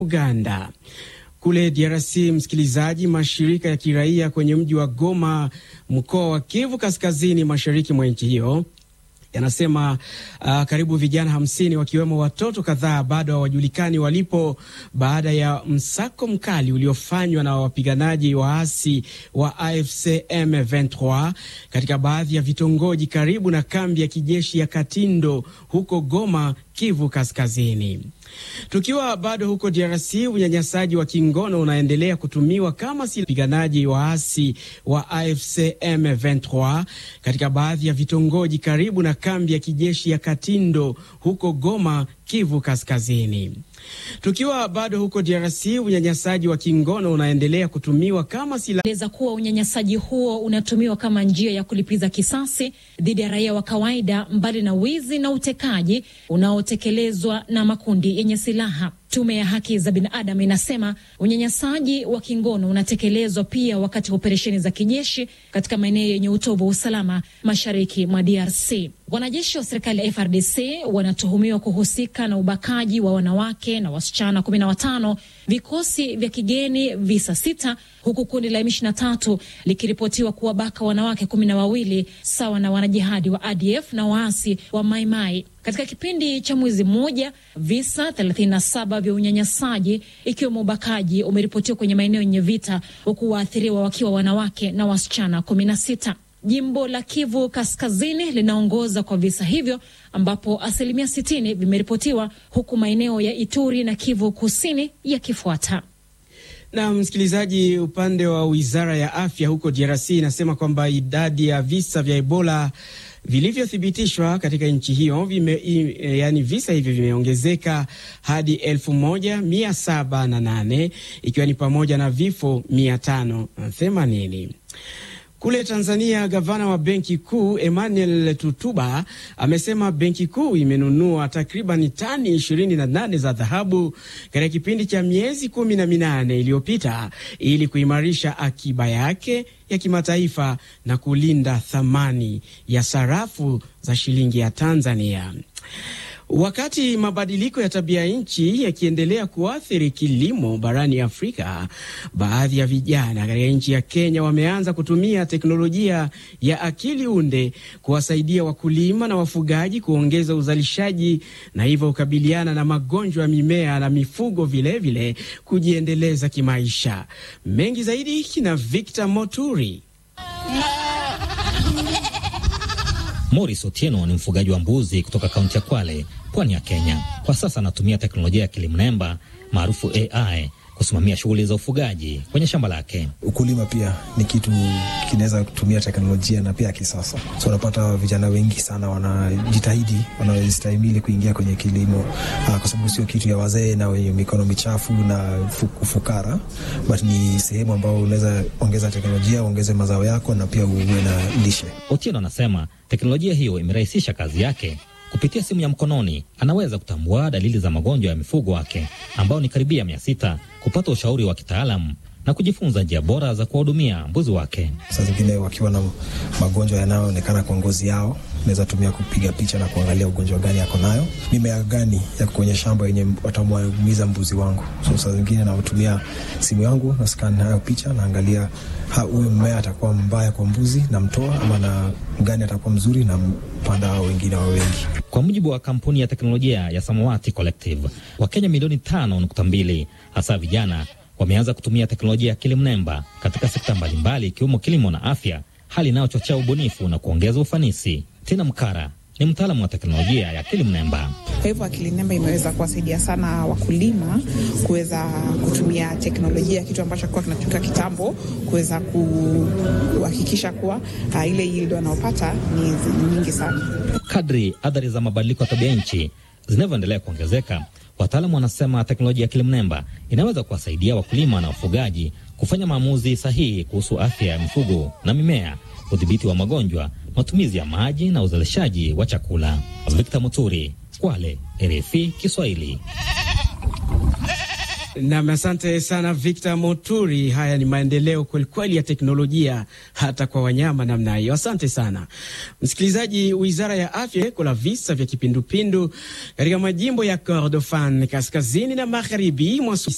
Uganda. Kule DRC, msikilizaji, mashirika ya kiraia kwenye mji wa Goma, mkoa wa Kivu Kaskazini, mashariki mwa nchi hiyo yanasema uh, karibu vijana hamsini wakiwemo watoto kadhaa bado hawajulikani walipo baada ya msako mkali uliofanywa na wapiganaji waasi wa AFC M23 katika baadhi ya vitongoji karibu na kambi ya kijeshi ya Katindo huko Goma, Kivu Kaskazini. Tukiwa bado huko DRC, unyanyasaji wa kingono unaendelea kutumiwa kama si wapiganaji waasi wa AFC M23 katika baadhi ya vitongoji karibu na kambi ya kijeshi ya Katindo huko Goma, Kivu Kaskazini. Tukiwa bado huko DRC, unyanyasaji wa kingono unaendelea kutumiwa kama silaha. Eleza kuwa unyanyasaji huo unatumiwa kama njia ya kulipiza kisasi dhidi ya raia wa kawaida, mbali na wizi na utekaji unaotekelezwa na makundi yenye silaha. Tume ya haki za binadamu inasema unyanyasaji wa kingono unatekelezwa pia wakati wa operesheni za kijeshi katika maeneo yenye utovu wa usalama mashariki mwa DRC. Wanajeshi wa serikali ya FRDC wanatuhumiwa kuhusika na ubakaji wa wanawake na wasichana kumi na watano, vikosi vya kigeni visa sita, huku kundi la M23 likiripotiwa kuwabaka wanawake kumi na wawili sawa na wanajihadi wa ADF na waasi wa Maimai. Katika kipindi cha mwezi mmoja visa 37 vya unyanyasaji ikiwemo ubakaji umeripotiwa kwenye maeneo yenye vita, huku waathiriwa wakiwa wanawake na wasichana 16. Jimbo la Kivu Kaskazini linaongoza kwa visa hivyo ambapo asilimia 60 vimeripotiwa huku maeneo ya Ituri na Kivu Kusini yakifuata. Na msikilizaji, upande wa wizara ya afya huko DRC inasema kwamba idadi ya visa vya Ebola vilivyothibitishwa katika nchi hiyo vime, yani visa hivyo vimeongezeka hadi elfu moja mia saba na nane ikiwa ni pamoja na vifo mia tano themanini. Kule Tanzania, gavana wa benki kuu Emmanuel Tutuba amesema benki kuu imenunua takriban tani 28 za dhahabu katika kipindi cha miezi kumi na minane iliyopita ili kuimarisha akiba yake ya kimataifa na kulinda thamani ya sarafu za shilingi ya Tanzania. Wakati mabadiliko ya tabia nchi yakiendelea kuathiri kilimo barani Afrika, baadhi ya vijana katika nchi ya Kenya wameanza kutumia teknolojia ya akili unde kuwasaidia wakulima na wafugaji kuongeza uzalishaji na hivyo kukabiliana na magonjwa ya mimea na mifugo, vilevile vile kujiendeleza kimaisha. Mengi zaidi kina Victor Moturi. Morris Otieno ni mfugaji wa mbuzi kutoka kaunti ya Kwale, pwani ya Kenya. Kwa sasa anatumia teknolojia ya kilimnemba maarufu AI kusimamia shughuli za ufugaji kwenye shamba lake. Ukulima pia ni kitu kinaweza kutumia teknolojia na pia ya kisasa, so unapata vijana wengi sana wanajitahidi, wanastahimili kuingia kwenye kilimo kwa sababu sio kitu ya wazee na wenye mikono michafu na ufukara, but ni sehemu ambayo unaweza ongeza teknolojia, uongeze mazao yako na pia uwe na lishe. Otieno anasema teknolojia hiyo imerahisisha kazi yake. Kupitia simu ya mkononi anaweza kutambua dalili za magonjwa ya mifugo wake ambao ni karibia mia sita, kupata ushauri wa kitaalamu na kujifunza njia bora za kuwahudumia mbuzi wake. Saa zingine wakiwa na magonjwa yanayoonekana kwa ngozi yao, naweza tumia kupiga picha na kuangalia ugonjwa gani yako nayo, mimea gani ya kwenye shamba yenye watamwaumiza mbuzi wangu. So saa zingine natumia simu yangu na scan hayo picha, naangalia huyu mmea atakuwa mbaya kwa mbuzi na mtoa, ama na gani atakuwa mzuri na mpanda hao wengine wa wengi. Kwa mujibu wa kampuni ya teknolojia ya Samawati Collective, Wakenya milioni tano nukta mbili hasa vijana wameanza kutumia teknolojia ya akili mnemba katika sekta mbalimbali ikiwemo kilimo na afya, hali inayochochea ubunifu na kuongeza ufanisi. Tina Mkara ni mtaalamu wa teknolojia ya akili mnemba. Kwa hivyo akili mnemba imeweza kuwasaidia sana wakulima kuweza kutumia teknolojia, kitu ambacho kilikuwa kinatumika kitambo, kuweza kuhakikisha kuwa uh, ile yield wanaopata ni nyingi sana. Kadri athari za mabadiliko ya tabia nchi zinavyoendelea kuongezeka, wataalamu wanasema teknolojia ya akili mnemba inaweza kuwasaidia wakulima na wafugaji kufanya maamuzi sahihi kuhusu afya ya mifugo na mimea, udhibiti wa magonjwa, matumizi ya maji na uzalishaji wa chakula. Victor Muturi, Kwale, RFI Kiswahili. Nam, asante sana Victor Moturi. Haya ni maendeleo kwelikweli ya teknolojia hata kwa wanyama namna hiyo. Asante sana msikilizaji. Wizara ya afya kuna visa vya kipindupindu katika majimbo ya Kordofan kaskazini na magharibi mwa